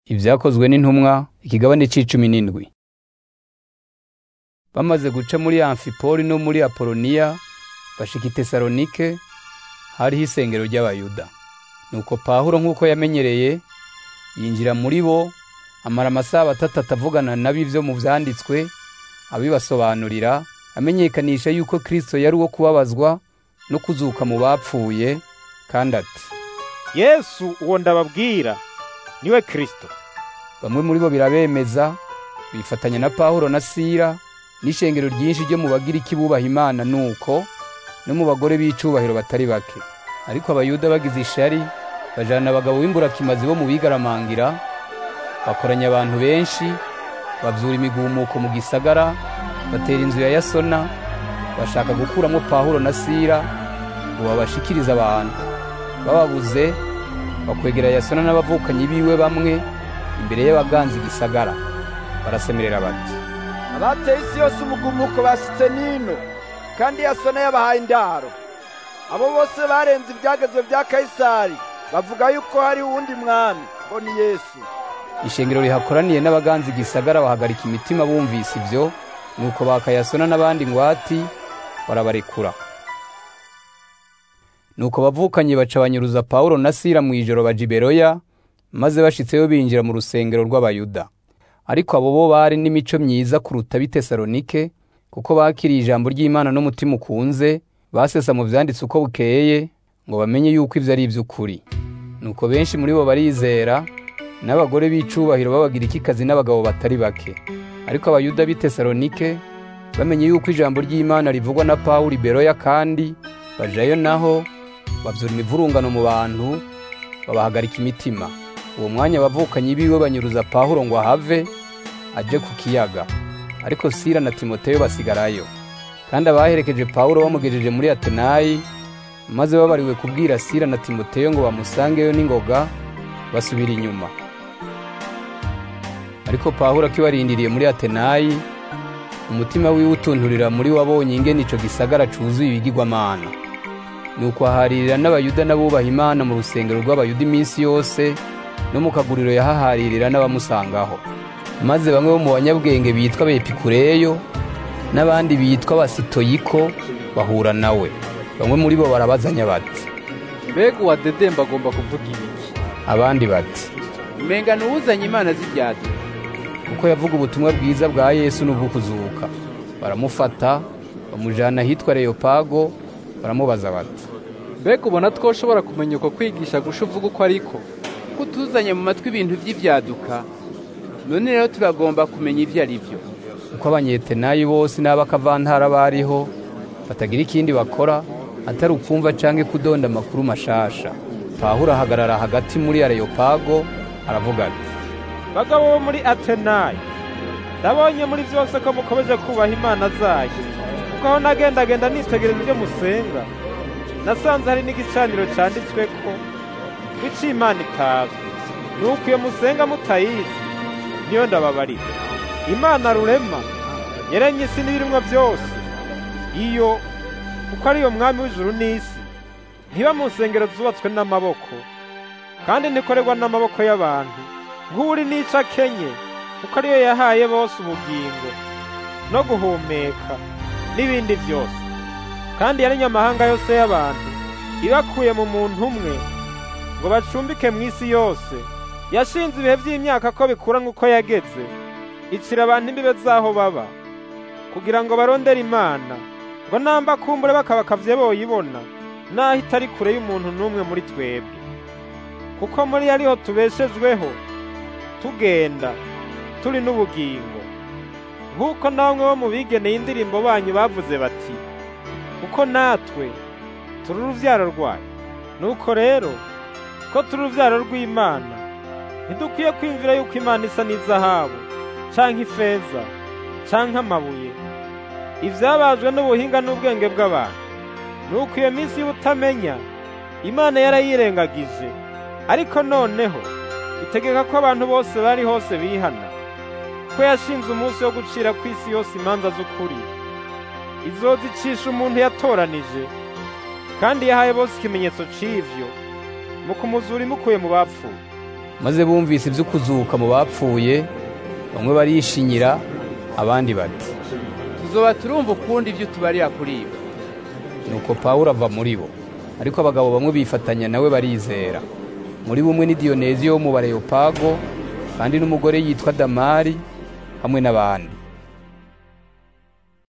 Ibyakozwe n'intumwa ikigabane c'icumi n'indwi. Bamaze guca muri Amfipoli no muri Apoloniya bashika i Tesalonike hariho isengero ry'Abayuda. Nuko Pawulo nk'uko yamenyereye yinjira muri bo amara amasaha atatu avugana nabo ivyo mu vyanditswe abibasobanurira amenyekanisha yuko Kristo yari uwo kubabazwa no kuzuka mu bapfuye kandi ati yesu uwo ndababwira niwe kristo bamwe muri bo birabemeza bifatanya na Pawulo na Sila n'ishengero ryinshi ryo mu bagiriki bubaha Imana nuko no mu bagore b'icubahiro batari bake ariko abayuda bagize ishari bajana abagabo b'imburakimazi bo mu bigaramangira bakoranya abantu benshi bavyura imigumuko mu gisagara batera inzu ya Yasona bashaka gukuramwo Pawulo na Sila ngo babashikirize abantu bababuze bakwegera Yasona n'abavukanyi biwe bamwe imbere y'abaganza igisagara barasemerera bati abateye isi yose umugumuko bashitse nino kandi yasona yabahaye indaro abo bose barenze ibyagezwe bya kayisari bavuga yuko hari uwundi mwami ngo ni yesu ishengero rihakoraniye n'abaganza igisagara bahagarika imitima bumvise ivyo nuko bakayasona n'abandi ngwati barabarekura nuko bavukanye baca banyuruza Pawulo na Sila mw'ijoro baja i Beroya maze bashitseyo binjira mu rusengero rw'Abayuda ariko abo bo bari n'imico myiza kuruta b'i Tesalonike kuko bakiriye ijambo ry'Imana n'umutima ukunze basesa mu vyanditse uko bukeye ngo bamenye yuko ivyo ari ivy'ukuri nuko benshi muri bo barizera n'abagore b'icubahiro b'abagirikikazi n'abagabo batari bake ariko abayuda b'i Tesalonike bamenye yuko ijambo ry'Imana rivugwa na Pawulo i Beroya kandi bajayo naho bavyura imivurungano mu bantu babahagarika imitima uwo mwanya abavukanyi biwe banyuruza Pawulo ngo ahave aje ku kiyaga ariko Sila na Timoteyo basigarayo kandi abaherekeje Pawulo bamugejeje muri Atenayi maze babariwe kubwira Sila na Timoteyo ngo bamusangeyo n'ingoga basubira inyuma ariko Pawulo akibarindiriye muri Atenayi umutima wiwe utunturira muri wabonye ingene ico gisagara cuzuye ibigirwamana nuko aharirira n'abayuda n'abubaha Imana mu rusengero rw'abayuda iminsi yose no mu kaguriro yahaharirira n'abamusangaho maze bamwe bo mu banyabwenge bitwa bepikureyo n'abandi bitwa basitoyiko bahura nawe bamwe muri bo barabazanya bati mbega uwadedemba agomba kuvuga ibiki abandi bati umenga nuwuzanye imana z'ibyaduka kuko yavuga ubutumwa bwiza bwa Yesu n'ubwo kuzuka baramufata bamujana ahitwa Leopago baramubaza bati mbega ubona twoshobora kumenya uko kwigisha gusha uvuga uko ariko ko utuzanye mu matwi ibintu by'ibyaduka none rero turagomba kumenya ibyo ari byo uko abanyetenayi bose n'abakavantara bariho batagira ikindi bakora atari ukumva canke kudonda amakuru mashasha Pawulo ahagarara hagati muri Areyopago aravuga ati bagabo bo muri atenayi ndabonye muri byose ko mukomeje kubaha imana zayo kuko aho nagendagenda nitegereza ibyo musenga nasanze hari n'igicaniro canditswe ko ico imana itazwi nuko iyo musenga mutayizi niyo ndababarira imana rurema yaremye isi n'ibirimwo byose iyo kuko ariyo mwami w'ijuru n'isi ntiba mu nsengero zubatswe n'amaboko kandi ntikorerwa n'amaboko y'abantu nk'uri n'ico akenye kuko ariyo yahaye bose ubugingo no guhumeka n'ibindi byose kandi yaremye amahanga yose y'abantu ibakuye mu muntu umwe ngo bacumbike mu isi yose yashinze ibihe by'imyaka ko bikura nk'uko yageze icira abantu imbibe z'aho baba kugira ngo barondere imana ngo namba kumbure bakabakavye boyibona naho itari kure y'umuntu n'umwe muri twebwe kuko muri ariho tubeshejweho tugenda turi n'ubugingo nk'uko namwe bo mu bigeneye indirimbo banyu bavuze bati kuko natwe turi uruvyaro rwayo nuko rero ko turi uruvyaro rw'imana ntidukwiye kwiyumvira yuko imana isa n'izahabu canke ifeza canke amabuye ivyabajwe n'ubuhinga n'ubwenge bw'abantu nuko iyo minsi y'ubutamenya imana yarayirengagije ariko noneho itegeka ko abantu bose bari hose bihana ko yashinze umunsi wo gucira ku isi yose imanza z'ukuri izozicisha umuntu yatoranije kandi yahaye bose ikimenyetso c'ivyo mu kumuzura imukuye mu bapfuye maze bumvise iby'ukuzuka mu bapfuye bamwe barishinyira abandi bati tuzoba turumva ukundi ibyo tubarira kuri ibo nuko pawulo ava muri bo ariko abagabo bamwe bifatanya nawe barizera muri bumwe ni diyonezi wo mu bareyopago kandi n'umugore yitwa damari hamwe n'abandi